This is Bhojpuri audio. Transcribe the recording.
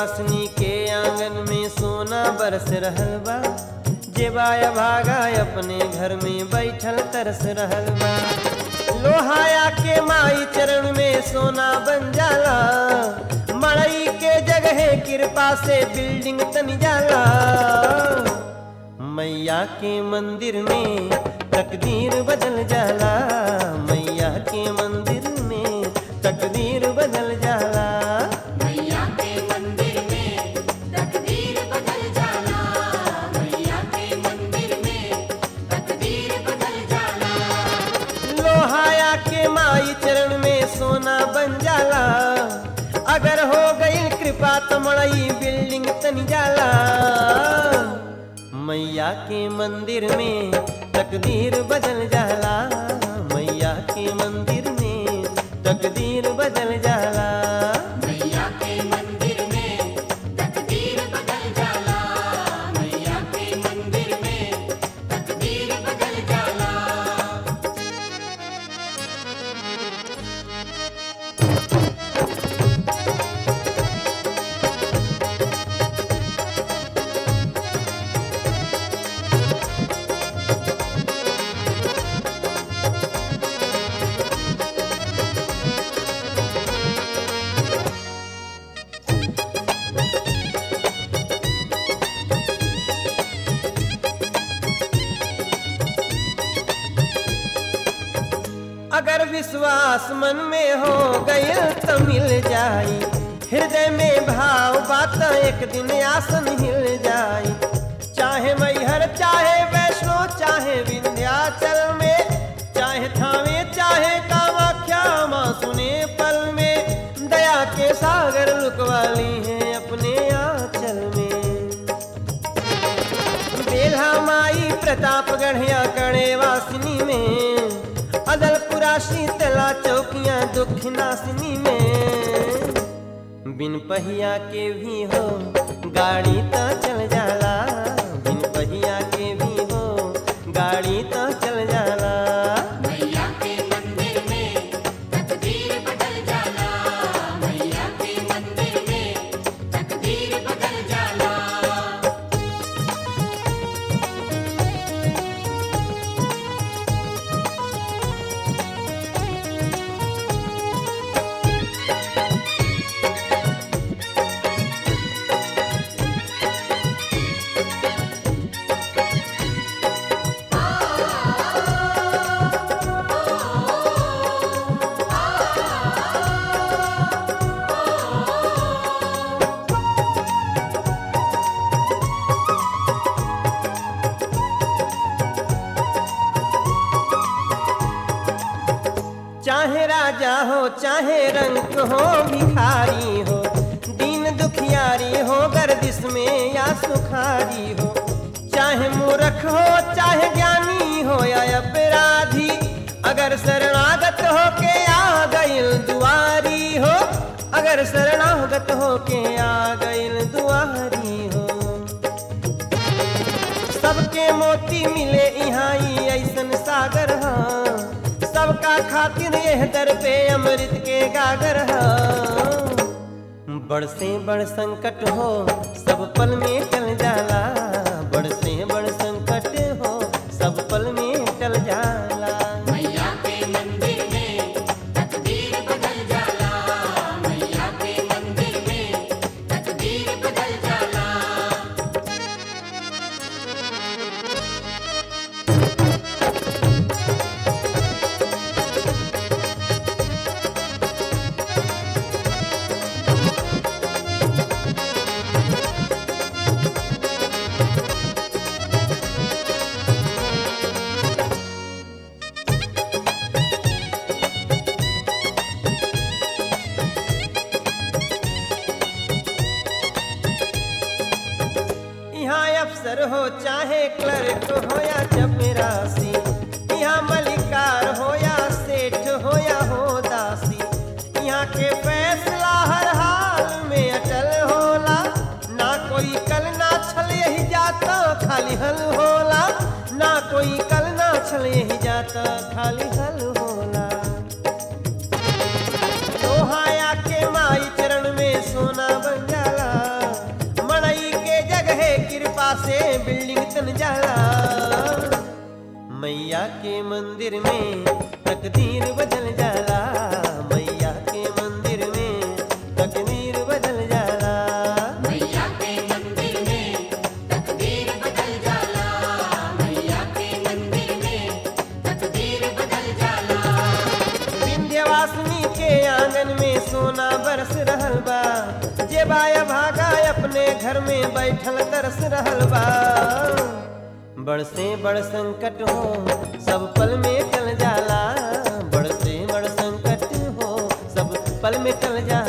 वासनी के आंगन में सोना बरस रहल बा जेबाया भागा अपने घर में बैठल तरस रहल बा लोहाया के माई चरण में सोना बन जाला मड़ई के जगह कृपा से बिल्डिंग तन जाला मैया के मंदिर में तकदीर बदल जाला मैया के मंदिर में तकदीर बदल जाला मैया के मंदिर में तकदीर बदल जाला मैया के मंदिर में तकदीर बदल जाला लोहाया के माई चरण में सोना बन जाला अगर हो गई कृपा तो मड़ई बिल्डिंग तन जाला मैया के मंदिर में तकदीर बदल जाला मैया के मंदिर में तकदीर बदल जाला मैया के मंदिर में तकदीर बदल जाला मैया के मंदिर में तकदीर बदल जाला अगर विश्वास मन में हो गई तो मिल जाई हृदय में भाव बात एक दिन आसन हिल जाई चाहे मैहर चाहे वैष्णो चाहे विंध्याचल में चाहे थावे चाहे कामाख्या माँ सुने पल में दया के सागर लुकवाली है अपने आंचल में बेल्हा माई प्रतापगढ़ या कणे वासिनी में अदलपुरा शीतला चौकियां दुख नासिनी में बिन पहिया के भी हो गाड़ी तो चल जाला बिन पहिया के भी हो गाड़ी तो चल जाला मैया के मंदिर में तकदीर बदल जाला मैया के मंदिर में तकदीर बदल जाला चाहे राजा हो चाहे रंक हो भिखारी हो दीन दुखियारी हो गर्दिश में या सुखारी हो चाहे मूर्ख हो चाहे ज्ञानी हो या अपराधी अगर शरणागत हो के आ गइल दुआरी हो अगर शरणागत हो के आ गइल दुआरी हो सबके मोती मिले यहाँ ही ऐसन सागर हा सबका खातिर यह दर पे अमृत के गागर हा बड़ से बड़ संकट हो सब पल में टल जाला बड़ से बड़ संकट हो सब पल में टल जाला मैया के मंदिर में तकदीर बदल जाला मैया के मंदिर में तकदीर बदल जाला यहाँ अफसर हो चाहे क्लर्क हो या चपरासी यहाँ मलिकार हो या सेठ हो या हो दासी यहाँ के फैसला हर हाल में अटल होला ना कोई कल ना छल यही जाता खाली हल होला ना कोई कल ना छल यही जाता खाली हल होला लोहाया के माई चरण में सोना बन जाला तन जाला मैया के मंदिर में तकदीर बदल जाला मैया के मंदिर में तकदीर बदल जाला मैया के मंदिर में तकदीर बदल जाला मैया के मंदिर में तकदीर बदल जाला विंध्यवासिनी के आंगन में सोना बरस रहल बा जे बाया भागा अपने घर में बैठल तरस रहल बा बड़ से बड़ संकट हो सब पल में टल जाला बड़ से बड़ संकट हो सब पल में टल जाला